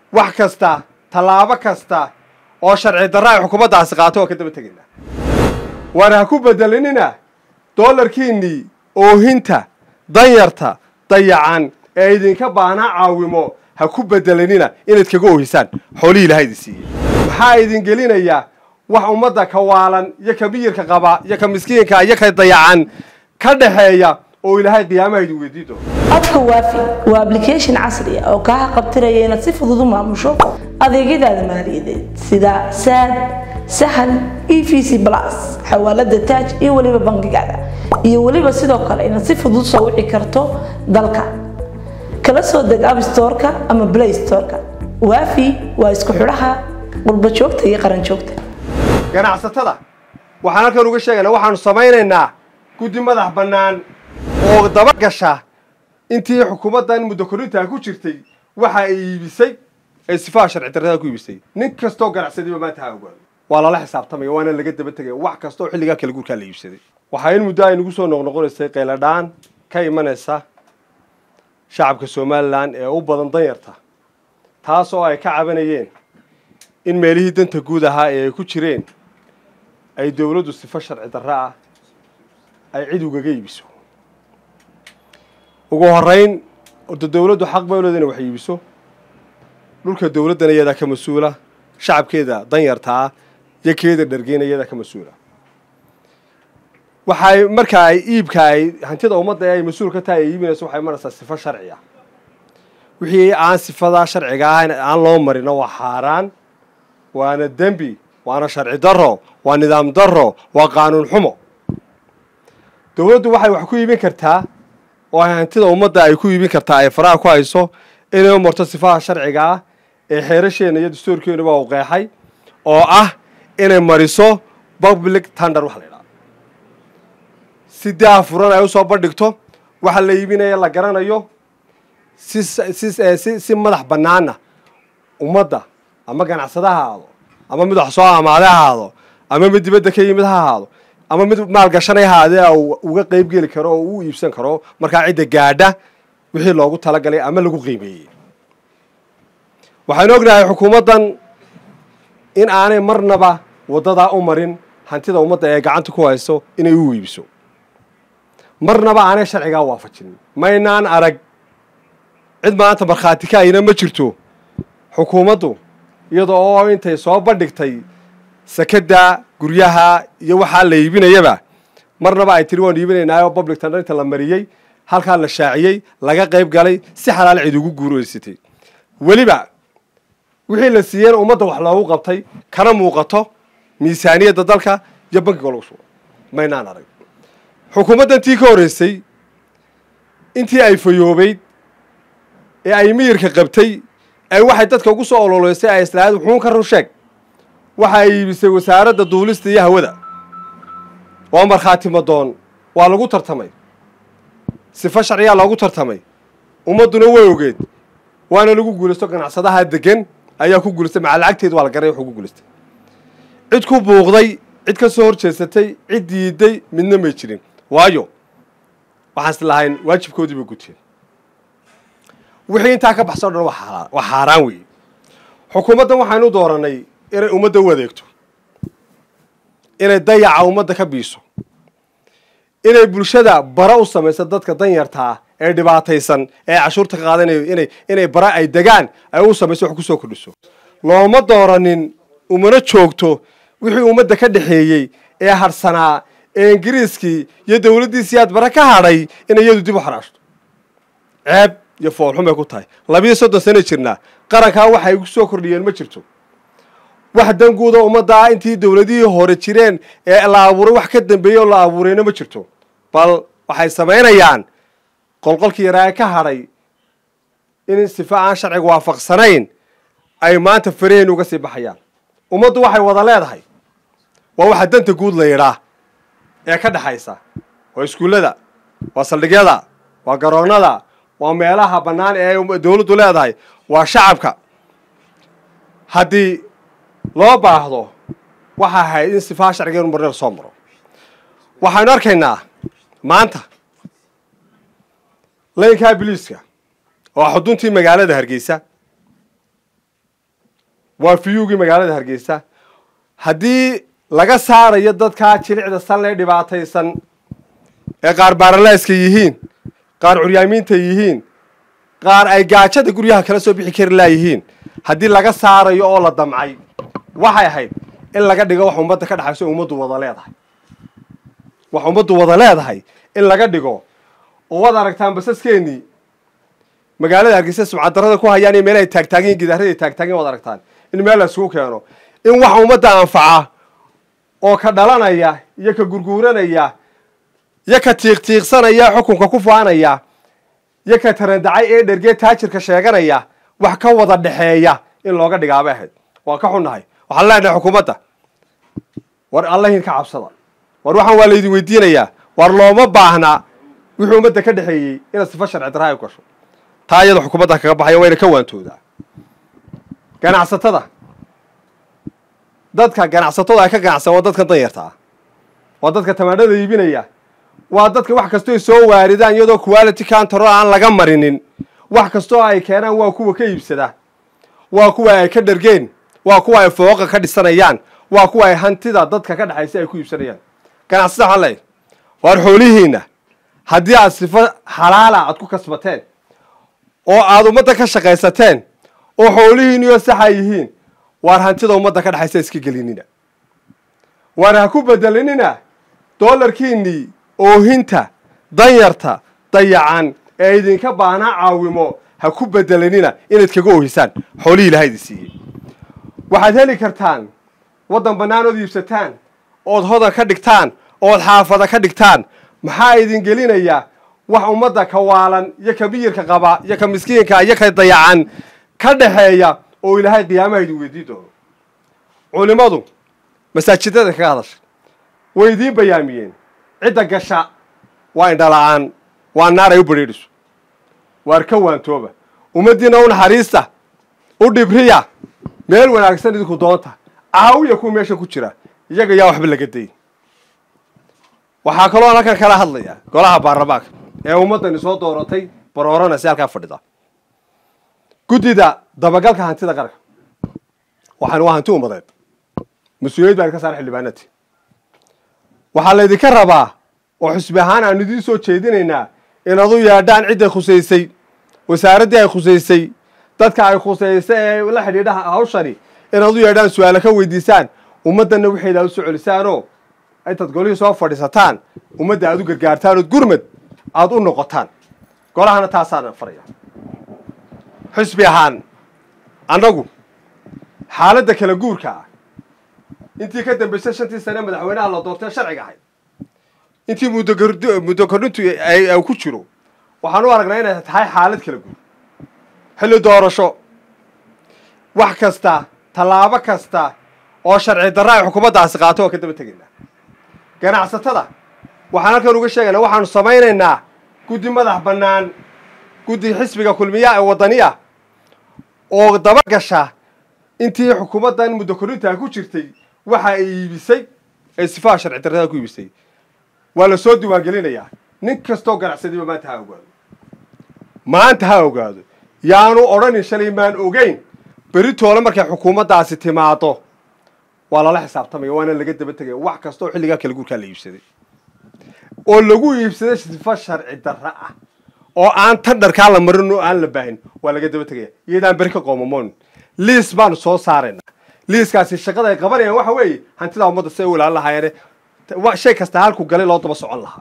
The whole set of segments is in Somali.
wax kasta tallaabo kasta oo sharci darra ay xukuumaddaasi qaato waa ka daba tegaynaa waana ha ku bedelinina doolarkiinnii oohinta danyarta dayacan ee idinka baanaa caawimo ha ku bedelinina inayd kaga oohisaan xoolihii ilaha idin siiyey maxaa idin gelinayaa wax ummadda ka waalan iyo ka miyirka qaba iyo ka miskiinka iyo ka dayacan ka dhaxeeya oo ilaahay qiyaamaha idin weydii doono abka waafi waa application casri ah oo kaa qabtiraya inaad si fudud u maamusho adeegyadaada maaliyadeed sida saad sahal e v c plus xawaalada taaj iyo weliba bangigaada iyo weliba sidoo kale inaad si fudud soo wici karto dalka kala soo deg app storeka ama play storeka waafi waa isku xidhaha qurba joogta iyo qaran joogta ganacsatada waxaan halkan uga sheegaynaa waxaanu samaynaynaa guddi madax bannaan oo daba gasha intii xukuumaddan muddo korintaa ku jirtay waxa ay iibisay ee sifaha sharci darrada ku iibisay nin kastoo ganacsadiba maanta ha ogaado waa lala xisaabtamaya waana laga daba tegaya wax kasta oo xilligaa kala guurkaa la iibsaday waxaa in muddo ay nagu soo noqnoqonaysay qayladhaan ka imanaysa shacabka somalilan ee u badan danyarta taas oo ay ka cabanayeen in meelihii danta guud ahaa ee ay ku jireen ay dowladdu sifo sharci darro ah ay cid ugaga iibiso ugu horeyn orda dowladdu xaq bay uleeda inay wax iibiso dhulka dowladdana iyadaa ka mas-uula shacabkeeda danyarta ah iyo keeda dhargeyna iyadaa ka mas-uula waxay marka ay iibka ay hantida ummadda ee ay mas-uul ka tahay ay iibinayso waxay maraysaa sifo sharci ah wixii aan sifadaa sharciga ahayn aan loo marino waa xaaraan waana dembi waana sharci darro waa nidaam darro waa qaanuun xumo dowladdu waxay wax ku iibin kartaa oo ay hantida ummadda ay ku iibin kartaa ay faraha ku hayso inay u marto sifaha sharciga ah ee xeerasheenna iyo dastuurkeenuba u qeexay oo ah inay mariso public tender waxa la yidhaha si daafuran ay usoo bandhigto waxa la iibinaya la garanayo si si si si madax bannaana ummadda ama ganacsada ha ahaado ama mid wax soo amaade ha ahaado ama mid dibadda ka yimid ha ahaado ama mid maalgashanay haadee uga qeyb geli karo oo u iibsan karo markaa cidda gaadha wixii loogu talagalay ama lagu qiimeeyey waxaynu ognahay xukuumaddan in aanay marnaba waddadaa u marin hantida ummadda ee gacanta ku hayso inay u iibiso marnaba aanay sharcigaa waafajin maynaan arag cid maanta markhaati ka ayna ma jirto xukuumaddu iyada oo intay soo bandhigtay sakada guryaha iyo waxaa la iibinayaba marnaba ay tiri waanu iibinaynaayoo public tender inta la mariyey halkaa la shaaciyey laga qayb galay si xalaal cid ugu guuraysatay weliba wixii la siiyeen ummadda wax loogu qabtay kana muuqato miisaaniyadda dalka iyo bankiga lagu sugo maynaan arag xukuumaddan tii ka horreysay intii ay fayoobeyd ee ay miyirka qabtay ay waxay dadka ugu soo ololeysay ay islahayd wuxuun ka run sheeg waxa ay iibisay wasaaradda duulista iyo hawada waa markhaati madoon waa lagu tartamay sifo sharciyaa loogu tartamay ummadduna way ogeed waana lagu guulaysto ganacsadaha degan ayaa ku guulaystay maca lacagteed waa la garay wuxuu ku guulaystay cid ku buuqday cid ka soo hor jeesatay cid diiday midna may jirin waayo waxaan is lahayn waajibkoodii bay guteen wixii intaa ka baxsan o dhan waa xaaraan weeye xukuumaddan waxaynu dooranay inay ummadda u adeegto inay dayaca ummadda ka biiso inay bulshada bara u samayso dadka danyartaa ee dhibaataysan ee cashuurta ka qaadanayo inay inay bara ay degaan ay u samayso wax kusoo kordhiso looma dooranin umana joogto wixii ummadda ka dhexeeyey ee harsanaa ee ingiriiskii iyo dowladdiisii aad bara ka hadhay inay iyadu dib u xaraashto ceeb iyo foolxumay ku tahay labiyo soddon sana jirnaa qarankaa waxay ku soo kordhiyeen ma jirto wax danguuda ummadda ah intii dowladihii hore jireen ee la abuuray wax ka dambeeyey oo la abuurayna ma jirto bal waxay samaynayaan qolqolkii yaraa ee ka hadhay in sifo aan sharciga waafaqsanayn ay maanta faraheen uga sii baxayaan ummaddu waxay wada leedahay waa waxa danta guud la yidhaa ee ka dhexaysa waa iskuullada waa saldhigyada waa garoonnada waa meelaha bannaan ee dowladdu leedahay waa shacabka haddii loo baahdo waxa ahayd in sifaha sharciga inu marneer soo maro waxaynu arkaynaa maanta laynkaa biliiska oo xuduntii magaalada hargeysa waa fiyuugii magaalada hargeysa haddii laga saarayo dadkaa jilicda sanlee dhibaataysan ee qaar baaralayska yihiin qaar curyaamiinta yihiin qaar ay gaajada guryaha kala soo bixi kari laayihiin haddii laga saarayo oo la damcay waxay ahayd in laga dhigo wax ummadda ka dhexayso o ummaddu wada leedahay wax ummaddu wada leedahay in laga dhigo oo waad aragtaan basaskeenii magaalada hargeysa sumcadarada ku hayaan iyo meelahay taagtaagin gidaarada taagtaagin waad aragtaan in meel la isugu keeno in wax ummadda anfaca oo ka dhalanaya iyo ka gurguuranaya iyo ka tiiqtiiqsanaya xukunka ku faanaya iyo ka tarandacay ee dhergee taajirka sheeganaya wax ka wada dhexeeya in looga dhigaabay ahayd waan ka xunnahay waxaan leenahay xukuumadda war allahin ka cabsada war waxaan waa laydin weydiinayaa war looma baahnaa wixii ummadda ka dhexeeyey inaad sifa sharci darra ay u gasho taa iyada xukuumadda kaga baxaya wayna ka waantoodaa ganacsatada dadka ganacsatada ay ka ganacsan waa dadka danyarta ah waa dadka tamaandhada iibinaya waa dadka wax kastoo soo waaridaan iyadoo quality counter aan laga marinin wax kastoo ay keenaan waa kuwa ka iibsada waa kuwa ay ka dhergeen waa kuwa ay fooqa ka dhisanayaan waa kuwa ay hantida dadka ka dhexaysa ay ku iibsanayaan ganacsada waxaan leeyahay waar xoolihiinna haddii aad sifo xalaala aad ku kasbateen oo aad ummadda ka shaqaysateen oo xoolihiinniyo saxa yihiin waar hantida ummadda ka dhexaysa iska gelinina waar ha ku bedelinina doolarkiinnii oohinta danyarta dayacan ee idinka baahnaa caawimo ha ku bedelinina inayd kaga oohisaan xoolihii ilaha idin siiyey waxaad heli kartaan waddan bannaan ood iibsataan ood hodan ka dhigtaan ood xaafada ka dhigtaan maxaa idin gelinayaa wax ummadda ka waalan iyo ka miyirka qaba iyo ka miskiinka iyo ka dayacan ka dhexeeya oo ilaahay qiyaamaha idin weydii doono culimmadu masaajidada kaga hadashay way idiin bayaamiyeen cidda gasha waa indhala-aan waa naar ay u badrheedhiso waar ka waantooba ummaddiina u naxariista u dhibriya meel wanaagsan idinku doonta caawiya kuwa meesha ku jira iyaga yaa waxba laga dayn waxaa kaloo halkan kala hadlaya golaha baarlamaanka ee ummaddani soo dooratay baroorana si halkaa fadhida guddida dabagalka hantida qaranka waxaan waa hanti ummadeed mas-uuliyad baan ka saara xildhibaanati waxaa laydinka rabaa oo xusbi ahaan aanu idiin soo jeedinaynaa inaad u yeedhaan cidday khusaysay wasaaraddii ay khusaysay dadka ay khusaysay ee la xidhiidha hawshani inaad u yeedhaan su-aalo ka weydiisaan ummaddanna waxayda u soo celisaanoo intaad golihii soo fadhiisataan ummadda aad u gargaartaan ood gurmad aada u noqotaan golahana taasaana faraya xusbi ahaan annagu xaaladda kala guurka ah intii ka dambaysay shantii sane madaxweynaha la doortee sharciga ahayd intii muddo kordhintu ay ku jiro waxaan u aragnaa inay tahay xaalad kala guur xilli doorasho wax kasta tallaabo kasta oo sharci darra ay xukuumaddaasi qaato oo ka daba tegaynaa ganacsatada waxaan halkan uga sheegaynaa waxaanu samaynaynaa guddi madax bannaan guddi xisbiga kulmiya ee waddaniya oo daba gasha intii xukuumaddan muddo kordhintaa ku jirtay waxa ay iibisay ee sifaha sharci darrada ku iibisay waa la soo diiwaangelinayaa nin kastoo ganacsadiba maanta ha ogaado maanta ha ogaado yaanu odhanin shalay maan ogeyn beritoole markay xukuumaddaasi timaado waa lala xisaabtamaya waana laga daba tegaya wax kastaoo xilligaa kala guurkaa la iibsaday oo lagu iibsaday sifa sharci darra ah oo aan tan dharkaa la marin oo aan la baahin waa laga daba tegaya iyadaan beri ka qoomamoon liis baanu soo saaraynaa liiskaasi shaqada ay qabanayaan waxa weeye hantidaa ummadda si ay u ilaalin lahaayeene shay kasta halku galay loo daba socon lahaa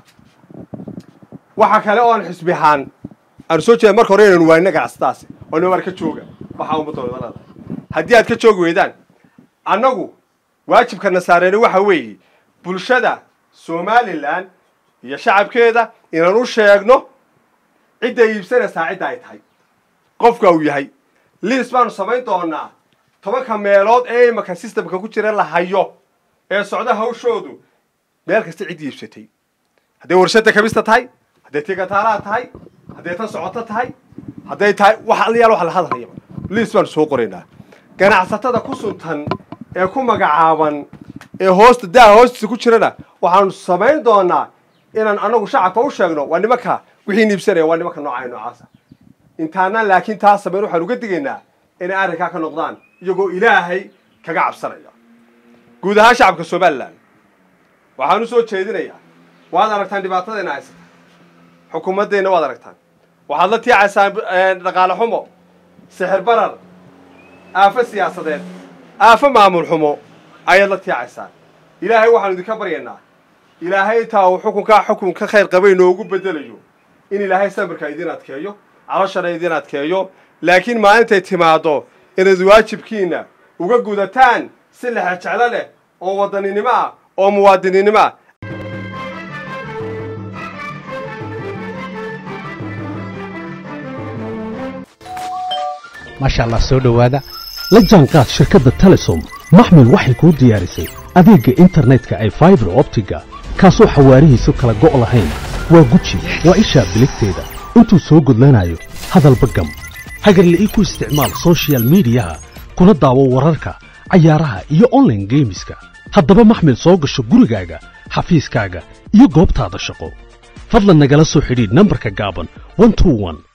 waxa kale oo aan xisbi ahaan aanu soo jeeda marka hore inaynu waanina ganacsadaasi oo nin war ka jooga waxaa ummadda wada leedahay haddii aad ka joogi weydaan annagu waajibkana saareeni waxa weeye bulshada somalilan iyo shacabkeeda inaan u sheegno cidda iibsanaysaa cidda ay tahay qofka uu yahay liis baanu samayn doonaa tobanka meelood ee imaka systemka ku jira la hayo ee socda hawshoodu meel kasta cidd iibsatay hadday warshadda kabista tahay hadday tigataalaha tahay hadday tan socoto tahay hadday tahay wax allayaal wax la hadlayaba liis baanu soo qoraynaa ganacsatada ku suntan ee ku magacaaban ee hoosta daa hoostiisa ku jirana waxaanu samayn doonaa inaan anagu shacabka u sheegno waa nimanka wixii niibsanaya waa nimanka nooca noocaasa intaanaan laakiin taa samayn waxaan uga digaynaa inay arrinkaa ka noqdaan iyagoo ilaahay kaga cabsanaya guud ahaan shacabka somalilan waxaan u soo jeedinayaa waad aragtaan dhibaatadayna haysata xukuumaddeenna waad aragtaan waxaad la tiicaysaan dhaqaale xumo sixir barar aafo siyaasadeed aafo maamul xumo ayaad la tiicaysaan ilaahay waxaanu idinka baryaynaa ilaahay intaa uu xukunkaa xukun ka khayr qabay noogu bedelayo in ilaahay samirka idin adkeeyo calashana idin adkeeyo laakiin maalintay timaaddo inaad waajibkiinna uga gudataan si lexe jeclo leh oo wadaninimo ah oo muwaadininimo ah maasha allah soo dhowaada la jaanqaad shirkadda telesom maxmil waxay kuu diyaarisay adeegga internetka ay faibar optiga kaasoo xawaarihiisu kala go' lahayn waa guji waa ishaa biligteeda intuu soo gudlanayo hadalba gam hagarle ii ku isticmaal soshiyal miidiyaha kuna daawo wararka cayaaraha iyo onlaine geemiska haddaba maxmil soo gasho gurigaaga xafiiskaaga iyo goobtaada shaqo fadlan nagala soo xidhiidh nambarka gaaban